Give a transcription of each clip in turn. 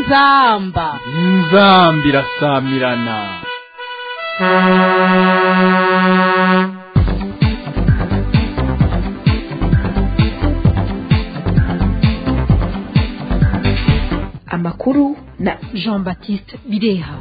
inzamba inzamba irasamirana amakuru na jean baptiste bireha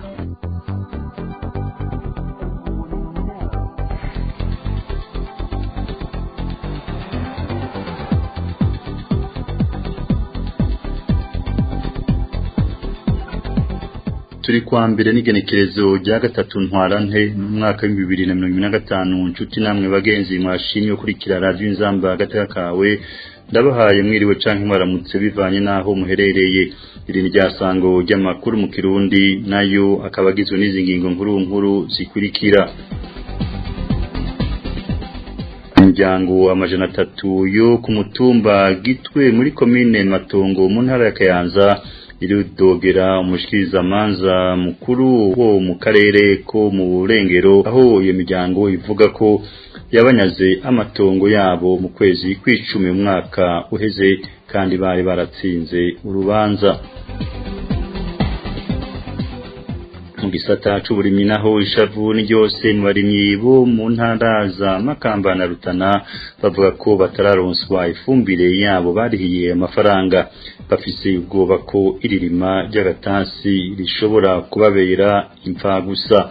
turi kwa mbere n'igenekerezo rya gatatu ntwarante mu mwaka w'ibihumbi bibiri na mirongo ine na gatanu nshuti namwe bagenzi mwashimye gukurikira radiyo inzamba agateka kawe ndabahaye mwiriwe canke mwaramutse bivanye n'aho muherereye iri ni ryasango ry'amakuru mu kirundi nayo akaba agizwe n'izi ngingo nkuru nkuru zikurikira imiryango amajana atatu yo ku mutumba gitwe muri komine matongo mu ntara ya kayanza iridogera umushikirizamanza mukuru wo mu karere ko mu burengero aho iyo miryango ivuga ko yabanyaze amatongo yabo mu kwezi kw'icumi umwaka uheze kandi bari baratsinze urubanza mu gisata c'uburimyi naho ishavu ni ryose mu barimyi bo mu ntara za Makamba na Rutana bavuga ko batararonswa ifumbire yabo barihiye amafaranga bafise ubwoba ko iririma ry'agatasi rishobora kubabera imfa gusa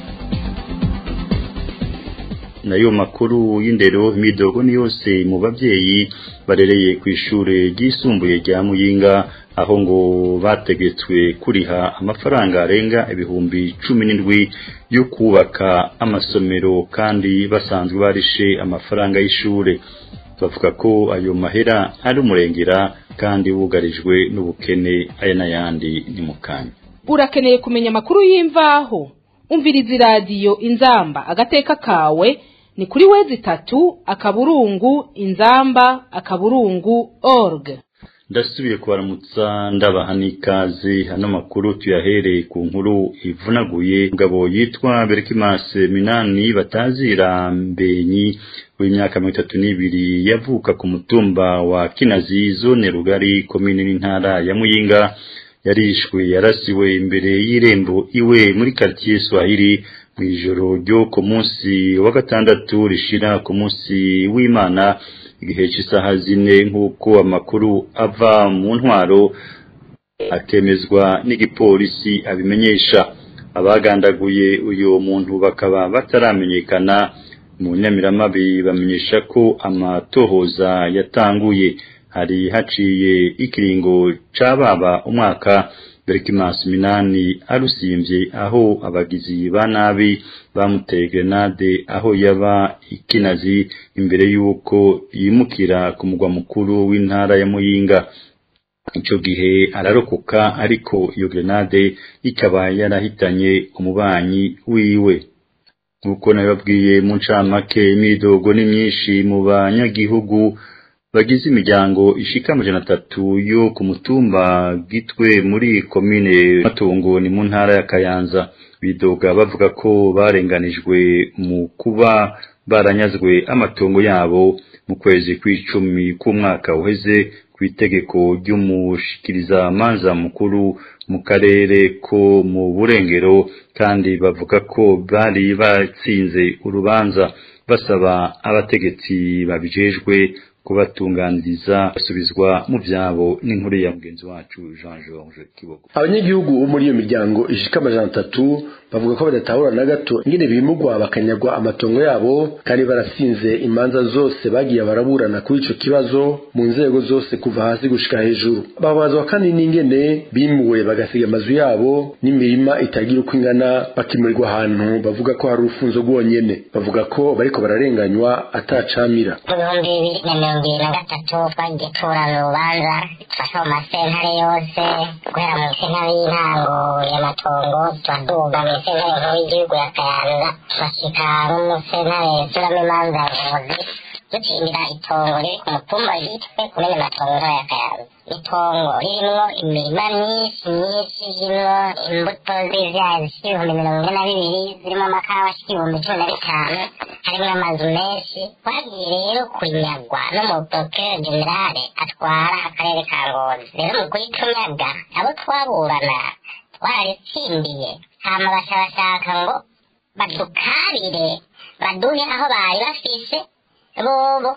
nayo makuru y'indero imidogo ni yose mu bavyeyi barereye ku ishure ryisumbuye rya Muyinga aho ngo bategetswe kuriha amafaranga arenga ibihumbi cumi n'indwi yo kubaka amasomero kandi basanzwe barishe amafaranga y'ishure bavuga ko ayo mahera ari umurengera kandi bugarijwe n'ubukene aya n'ayandi ni mu kanya urakeneye kumenya amakuru y'imvaho umviriza iradiyo inzamba agateka kawe ni kuri wezi itatu akaburungu inzamba akaburungu org ndasubiye kubaramutsa ndabaha n'ikaze hano makuru tuyahereye ku nkuru ivunaguye umugabo yitwa Berkimase Minani batazira mbenyi w'imyaka mirongo itatu n'ibiri yavuka ku mutumba wa Kinazi zone rugari komine n'intara ya Muyinga yarishwe yarasiwe imbere y'irembo iwe muri quartier Swahili mu ijoro ryo ku munsi wa gatandatu rishira ku munsi w'Imana igihe cy'isaha zine nk'uko amakuru ava mu ntwaro akemezwa n'igipolisi abimenyesha abagandaguye uyu muntu bakaba bataramenyekana mu nyamiramabi bamenyesha ko amatohoza yatanguye hari haciye ikiringo c'ababa umwaka Berkimas Minani arusimvye aho abagizi ba nabi bamuteye grenade aho yaba ikinazi imbere yuko yimukira ku mugwa mukuru w'intara ya Muyinga ico gihe ararokoka ariko iyo grenade ikaba yarahitanye umubanyi wiwe nkuko nababwiye mu ncamake imidogo ni myinshi mu banyagihugu bagize imiryango ishika amajana atatu yo ku mutumba gitwe muri komine matungo ni mu ntara ya kayanza bidoga bavuga ko barenganijwe mu kuba baranyazwe amatongo yabo mu kwezi kw'icumi k'umwaka uheze ku itegeko ry'umushikiriza manza mukuru mu karere ko mu burengero kandi bavuga ko bari batsinze urubanza basaba abategetsi babijejwe kubatunganiriza basubizwa mu byabo n'inkuru ya mugenzi wacu Jean Georges Kibogo abanyagihugu bo muri iyo miryango ishika amajana atatu bavuga ko badatahura na gato ingene bimugwa bakanyagwa amatongo yabo kandi barasinze imanza zose bagiye baraburana kuri ico kibazo mu nzego zose kuva hasi gushika hejuru babazwa kandi n'ingene bimuwe bagasiga amazu yabo n'imirima itagira uko ingana bakimurirwa ahantu bavuga ko hari urufunzo rwonyene bavuga ko bariko bararenganywa atacamira ibihumbi bibiri na mirongo ibiri na gatatu twagiye tuburana urubanza dufasha mu masentare yose guhera mu sentare y'intango y'amatongo turaduga mu sentare nkuru y'igihugu ya kayanza turashika no mu sentare turamo imanza ya buvuzi dutsindira itongo riri ku mutumba yitwe kumene matongo ntoya kayanza itongo ririmwo imirima myinshi myinshi irimwo imbuto z'ivyayi zishika ibihumbi mirongo ine na bibiri zirimo amakawa ashika ibihumbi cumi na bitanu harimwo amazu menshi twagiye rero kunyagwa n'umuprokere generale atwara akarere ka ngozi rero mu kuyitunyaga abo twaburana twararitsindiye hama baca bashaka ngo badukarire baduhe aho bari bafise bobo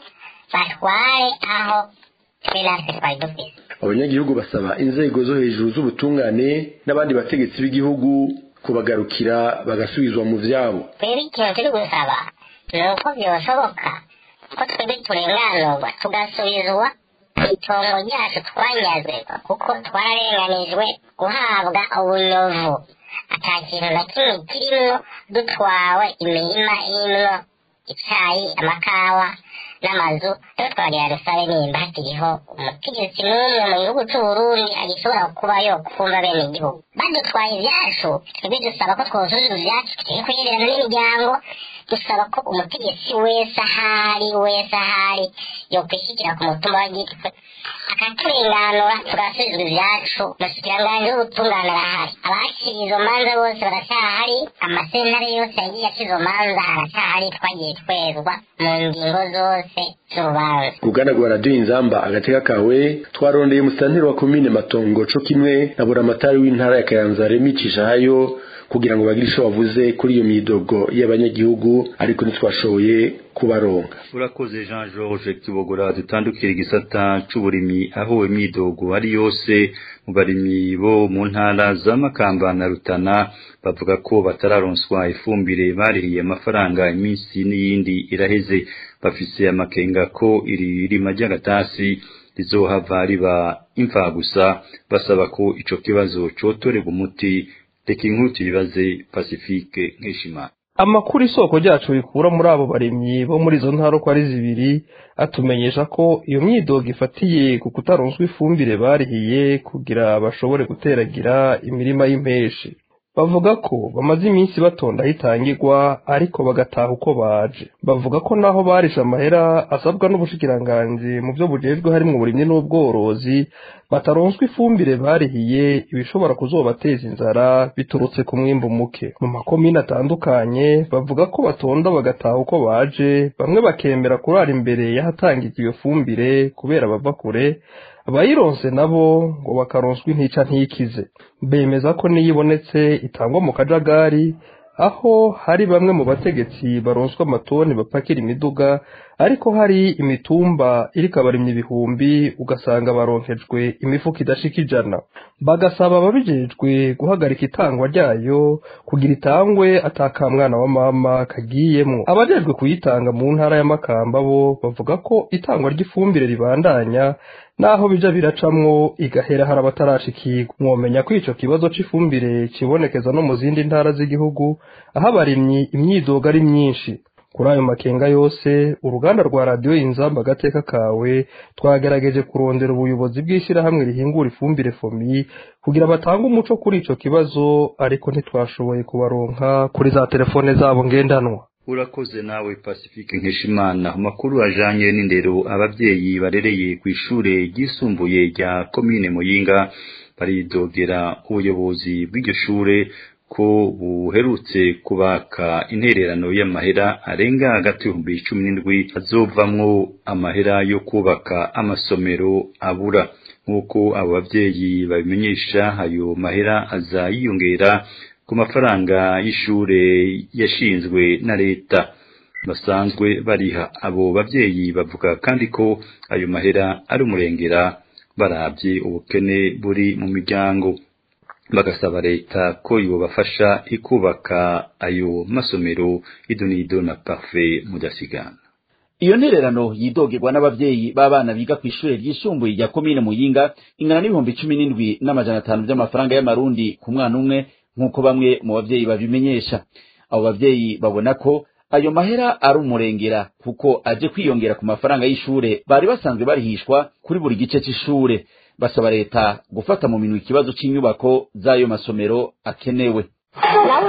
batware aho twe natwe twari dufise abanyagihugu basaba inzego zo hejuru z'ubutungane n'abandi bategetsi b'igihugu kubagarukira bagasubizwa mu vyabo twebwe ikintu turi gusaba ni uko byoshoboka ko twebwe turenganurwa tugasubizwa itongo ryacu twanyazwe kuko twararenganijwe guhabwa ubunyovu ata kintu na kimwe kirimwo dutwawe imirima irimwo icayi amakawa n'amazu rero twagira dusabe nimba hakiriho umutegetsi n'umwe mu gihugu c'uburundi agishobora kuba yokumva bene igihugu badutwaye ivyacu twebwe dusaba ko twozuza ivyacu tugiye kuyirirana n'imiryango dusaba ko umutegetsi wese ahari wese ahari yokwishikira ku mutumba wa gitwe akaturenganura tugasubizwa ivyacu umushikiranganji w'ubutungane arahari abakiriye izo manza bose baracyahari amasentare yose yagiye aca izo manza aracyahari twagiye twezwa mu ngingo zose z'urubanza uruganda rwa radiyo inzamba agateka kawe twarondeye musitanteri wa komine matongo co kimwe na buramatari w'intara ya kayanza remi cishahayo kugira ngo bagire ico bavuze kuri iyo myidogo y'abanyagihugu ariko ntitwashoboye kubaronka urakoze jean george kibogora dutandukira igisata c'uburimyi aho imyidogo ari yose mu barimyi bo mu ntara za makamba na rutana bavuga ko batararonswa ifumbire barihiye amafaranga iminsi n'iyindi iraheze bafise amakenga ko iri rima ry'agatasi rizohava riba imfa gusa basaba ko ico kibazo cotorerwa umuti reka inkuru tuyibaze pacifique nkeshimana amakuru isoko ryacu rikura muri abo barimyi bo muri izo ntara uko ari zibiri atumenyesha ko iyo myidogo ifatiye ku kutaronswa ifumbire barihiye kugira bashobore guteragira imirima y'impeshi bavuga ko bamaze iminsi batonda aho itangirwa ariko bagataha uko baje bavuga ko naho barishe amahera asabwa n'ubushikiranganji mu byo bujejwe harimo uburimyi n'ubworozi bataronswa ifumbire barihiye ibishobora kuzobateza inzara biturutse ku mwimbu muke mu makomine atandukanye bavuga ko batonda bagataha uko baje bamwe bakemera kurara imbere y'ahatangirwa iyo fumbire kubera bava kure abayironse nabo ngo bakaronswa intica ntikize bemeza ko niyo ibonetse itangwa mu kajagari aho hari bamwe mu bategetsi baronswa amatoni bapakira imiduga ariko hari imitumba iriko abarimyi ibihumbi ugasanga baronkejwe imifuka idashika ijana bagasaba ababijejwe guhagarika itangwa ryayo kugira itangwe atakamwana wa mama kagiyemwo abajejwe kuyitanga mu ntara ya makamba bo bavuga ko itangwa ry'ifumbire ribandanya naho bija biracamwo igahera hari abatarashikirwa mwomenya ko ico kibazo c'ifumbire kibonekeza no mu zindi ntara z'igihugu aho abarimyi imyidogo ari myinshi kuri ayo makenga yose uruganda rwa radiyo inzamba agateka kawe twagerageje kurondera ubuyobozi bw'ishyirahamwe rihingura ifumbire fomi kugira batange umuco kuri ico kibazo ariko ntitwashoboye kubaronka kuri za telefone zabo ngendanwa urakoze nawe pacifique nkeshimana amakuru ajanye n'indero abavyeyi barereye ku ishure ryisumbuye rya komine muyinga baridogera ubuyobozi bw'iryo shure ko buherutse kubaka intererano y'amahera arenga hagati y'ibihumbi cumi n'indwi azovamwo amahera yo kubaka amasomero abura nk'uko abo bavyeyi babimenyesha ayo mahera aza yiyongera ku mafaranga y'ishure yashinzwe na leta basanzwe bariha abo bavyeyi bavuga kandi ko ayo mahera ari umurengera barabye ubukene buri mu miryango bagasaba leta ko yobafasha ikubaka ayo masomero idonido na parfait mudasigana iyo ntererano yidogerwa n'abavyeyi b'abana biga ku ishure ryisumbuye rya komine muyinga ingana n'ibihumbi cumi n'indwi n'amajana atanu vy'amafaranga y'amarundi ku mwana umwe nk'uko bamwe mu bavyeyi babimenyesha abo bavyeyi babona ko ayo mahera ari umurengera kuko aje kwiyongera ku mafaranga y'ishure bari basanzwe barihishwa kuri buri gice c'ishure basaba leta gufata mu minwe ikibazo c'inyubako z'ayo masomero akenewe nawe ukabumva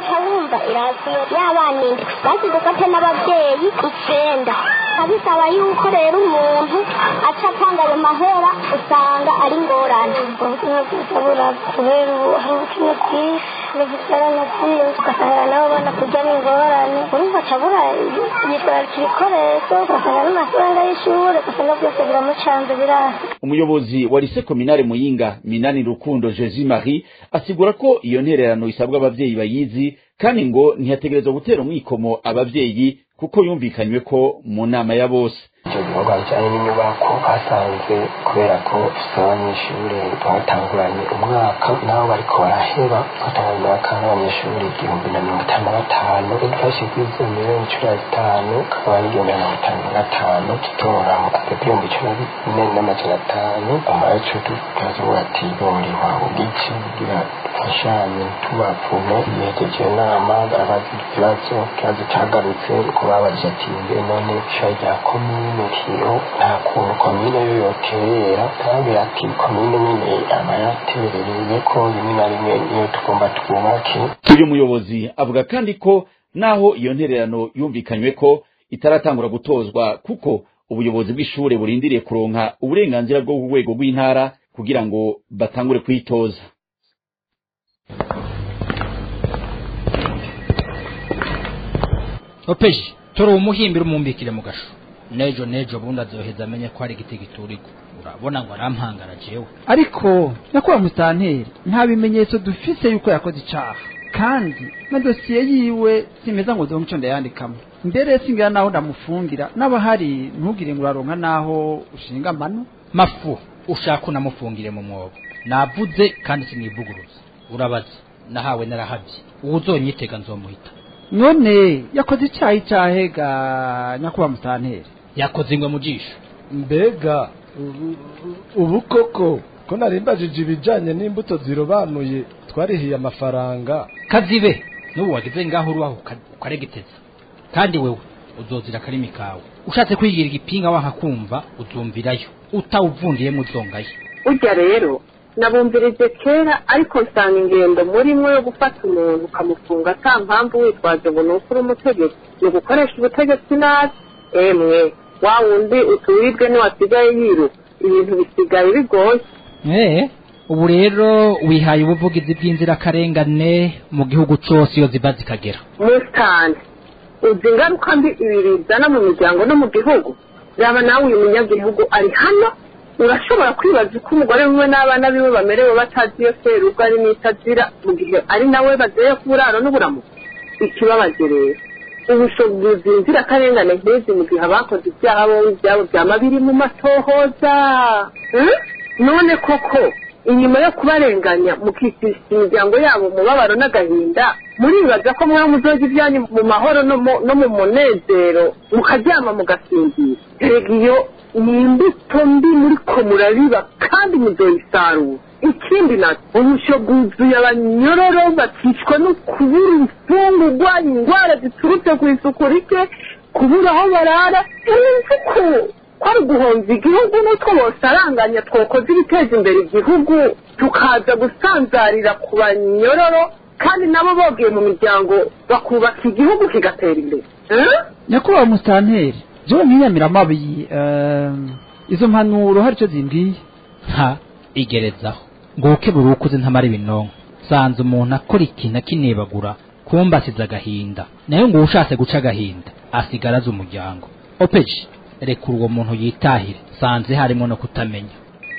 urumva irasiyo y'abana indwi basize ufate n'ababyeyi icenda abisaba yuko rero umuntu aca atanga ayo mahera usanga ari ingorane ubuzima bwiza buraba kubera ubu hari ubukene bwinshi n'igiterane byinshi ugasanga nabo bana kujyamo ingorane urumva aca abura yitwararika ibikoresho ugasanga n'amafaranga y'ishuri ugasanga byose biramucanze birasi umuyobozi wa lise kominare muyinga minani rukundo jesi marie asigura ko iyo ntererano isabwa abavyeyi bayizi kandi ngo ntiyategerezwa gutera umwikomo abavyeyi kuko yumvikanywe ko mu nama ya bose icyo gikorwa bijyanye n'inyubako basanze kubera ko dufite abanyeshuri batanguranye umwaka nabo bariko baraheba batanguranye umwaka n'abanyeshuri igihumbi na mirongo itanu na batanu dufashe kuri izo miliyoni cumi na zitanu kakaba ari igihumbi na mirongo itanu na gatanu tutora mu igihumbi cumi na bine n'amajana atanu amayacu tukazuba ati boriwa ubwici kugira dufashanye tubapfume yegeje inama abazi ikibazo ikibazo cyagarutse ko babajije ati mbe none ishuri rya komine kiro nta kuntu komine yo yoterera arabwira ati komine nyine aba yaterereye ko rimwe na rimwe niyo tugomba twubake uyu muyobozi avuga kandi ko naho iyo ntererano yumvikanywe ko itaratangura gutozwa kuko ubuyobozi bw'ishure burindiriye kuronka uburenganzira bwo ku rwego rw'intara kugira ngo batangure kwitoza opeji tora umuhimbira umumbikire mu gasho nejo nejo bundi azoheza amenye ko hari igiti giturika urabona ngo arampangara jewe ariko nyakubahwa musitanteri nta bimenyetso dufise yuko yakoze icaha kandi na dosiye yiwe simeza ngo zonke ico ndayandikamo mbere singira naho ndamufungira n'abahari ntugire ngo uraronka naho ushinga amano mafu ushaka unamufungire mu mwobo navuze kandi sinivuguruza urabaza nahawe narahavye uwo uzonyitega nzomuhita none yakoze icaha icahe ga nyakubahwa musitanteri yakoze ingwe mu jisho mbega ubu- ubu koko ko narimbajije ibijanye n'imbuto zirobanuye twarihiye amafaranga kazibe n'ubu wagize ngaho urubaho uka- ukaregeteza kandi wewe uzozira akarimi kawe ushatse kwigira igipinga wanka kumva uzumvirayo utawuvundiyemo uzongayo burya rero nabumvirije kera ariko nsanga ingendo murimo yo gufata umuntu ukamufunga ata mpamvu witwaje ngo ni uko uri umutegetsi ni ugukoresha ubutegetsi nabi emwe wa wundi uturirwe niwasigaye yiruka ibintu bisigaye bigoye Eh, ubu rero wihaye ubuvugizi bw'inzirakarengane mu gihugu cose iyo ziva zikagera musitani uzi ingaruka mbi ibi bizana mu miryango no mu gihugu yaba nawe uyu munyagihugu ari hano urashobora kwibaza uko umugore wiwe n'abana biwe bamerewe batazi iyo serugo ari n'itazira mu gihe ari nawe bazeye ku buraro n'uburamu ikibabaje rero ubushobozi inzirakarengane nk'izi mu gihe abakoze ibyaha bo ibyabo byama biri mu matohoza Hmm? none koko inyuma yo kubarenganya mukicisha imiryango yabo umubabaro n'agahinda muribaza ko mwaba muzoga ibyanyu mu mahoro no mu- no mu munezero mukaryama mugasinzira erega iyo ni imbuto mbi muriko murabiba kandi muzoyisarura ikindi nacyo ubusho bwuzuye abanyororo bakicwa no kubura imfungurwa indwara ziturutse ku isuku rike kubura aho barara urumva ko kwari uguhomba igihugu n'utwo bosaranganya twokoze ibiteza imbere igihugu tukaza gusanzarira ku banyororo kandi nabo bogiye mu miryango bakubaka igihugu kigatera imbere Eh? nyakubahwa musitanteri jewe mwiyamira amabi eh, izo mpanuro hari ico zimbwiye nta igerezaho ngo ukebura ukuze ntamara ibinonko sanze umuntu akora ikintu akinebagura kumba asize agahinda nayo ngo ushatse guca agahinda asigara azi umuryango opeji rekura uwo muntu yitahire sanze harimo no kutamenya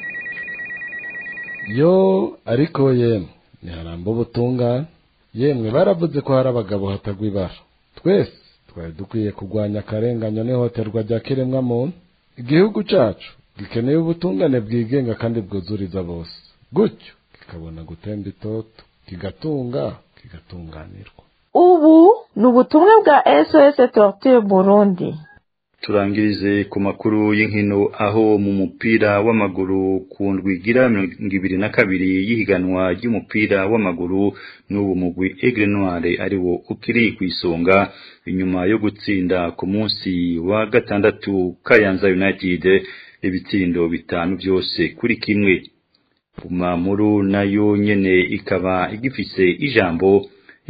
yo ariko yemwe ntiharamba ubutungane yemwe baravuze ko hari abagabo hatagwa ibara twese twari dukwiye kurwanya akarengane n'ihohoterwa rya kiremwamuntu igihugu cacu gikeneye ubutungane bwigenga kandi bwuzuriza bose gutyo kikabona gutemba itoto kigatunga kigatunganirwa ubu ni ubutumwa bwa sos torture burundi turangirize ku makuru y'inkino aho mu mupira w'amaguru ku ndwigira mirongo ibiri na kabiri y'ihiganwa ry'umupira w'amaguru n'ubu mugwi Aigle Noire ari wo ukiri ku isonga inyuma yo gutsinda ku munsi wa gatandatu Kayanza United ibitsindo bitanu byose kuri kimwe Bumamuru nayo nyene ikaba igifise ijambo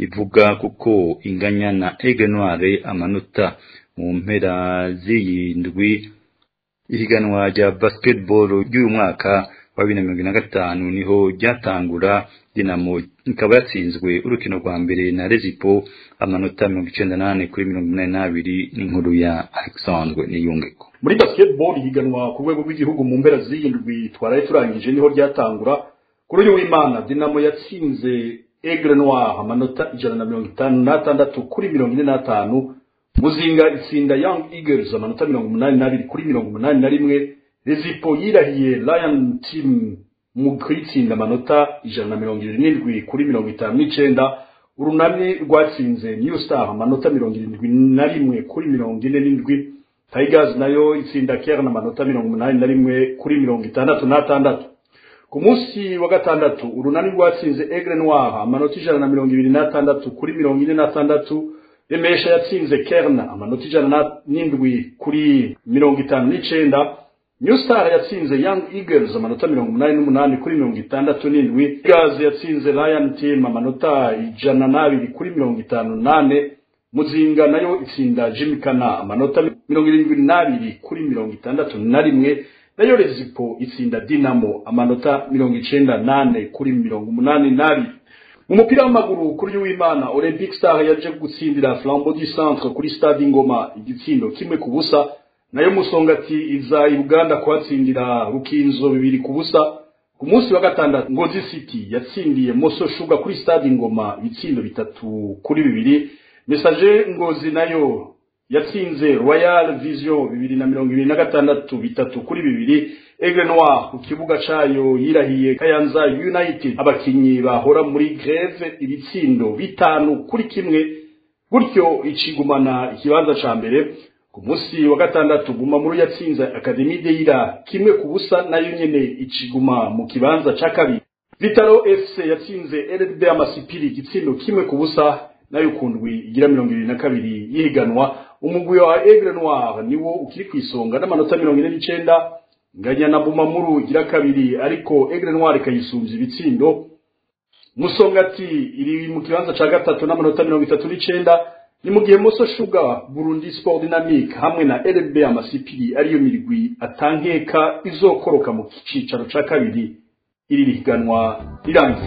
ivuga kuko inganya na Aigle Noire amanota mu mpera z'iyindwi ihiganwa rya basketball ry'uyu mwaka wa bibiri na mirongo ine na gatanu niho ryatangura dinamo ikaba yatsinzwe urukino rwa mbere na rezipo amanota mirongo icenda n'ane kuri mirongo inani n'abiri n'inkuru ya alexandre niyungeko muri basketball higanwa ku rwego rw'igihugu mu mpera z'iyindwi twaraye turangije niho ryatangura kuri uyu w'imana dinamo yatsinze aigle noir amanota ijana na mirongo itanu n'atandatu kuri mirongo ine n'atanu muzinga itsinda young eagles amanota mirongo umunani n'abiri kuri mirongo umunani na rimwe rezipo yirahiye lion team mu kuyitsinda amanota ijana na mirongo irindwi n'indwi kuri mirongo itanu n'icenda urunani rwatsinze new star amanota mirongo irindwi na rimwe kuri mirongo ine n'indwi tigers nayo itsinda kern amanota mirongo umunani na rimwe kuri mirongo itandatu n'atandatu ku munsi wa gatandatu urunani rwatsinze aigle noir amanota ijana na mirongo ibiri n'atandatu kuri mirongo ine n'atandatu remesha yatsinze kern amanota ijana n'indwi kuri mirongo itanu n'icenda new star yatsinze young eagles amanota mirongo umunani n'umunani kuri mirongo itandatu n'indwi gaz yatsinze lion team amanota ijana n'abiri kuri mirongo itanu n'ane muzinga nayo itsinda jimikana amanota mirongo irindwi n'abiri kuri mirongo itandatu na rimwe nayo rezipo itsinda dinamo amanota mirongo icenda n'ane kuri mirongo umunani n'abiri mu mupira w'amaguru kuri w'imana olympic star yaje gutsindira flambeau du centre kuri stade ingoma igitsindo kimwe ku busa nayo musongati iza i buganda kuhatsindira rukinzo bibiri ku busa ku munsi wa gatandatu ngozi city yatsindiye moso shuga kuri stade ingoma ibitsindo bitatu kuri bibiri mesaje ngozi nayo yatsinze royal vision bibiri na mirongo ibiri na gatandatu bitatu kuri bibiri aigle noir ku kibuga cayo yirahiye kayanza united abakinyi bahora muri greve ibitsindo bitanu kuri kimwe gutyo icigumana ikibanza ca mbere ku munsi wa gatandatu guma muri yatsinze akademi deira kimwe ku busa nayo nyene iciguma mu kibanza ca kabiri vitalo fc yatsinze rdb amasipiri igitsindo kimwe ku busa nayo kundwi igira mirongo ibiri na kabiri yihiganwa umugwi wa aigle noir niwo ukiri ku isonga n'amanota mirongo ine n'icenda nganya na bumamuru igira kabiri ariko aigle noir ikayisumbya ibitsindo musongati iri mu kibanza ca gatatu n'amanota mirongo itatu n'icenda ni mu gihe moso shuga burundi sport dynamique hamwe na rb amasipiri ariyo mirwi atankeka izokoroka mu cicaro ca kabiri iri rihiganwa rirangiye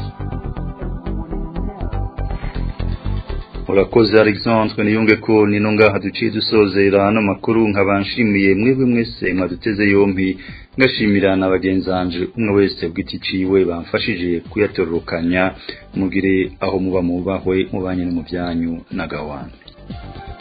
urakoze alexandre niyunge ko nino ngaha duciye dusozera ano makuru nkaba nshimiye mwebwe mwese mwaduteze yompi ngashimira na bagenzanje umwe wese bw'iti ciwe bamfashije kuyatororokanya mugire aho muba mubahwe mubanye no mu byanyu na gawane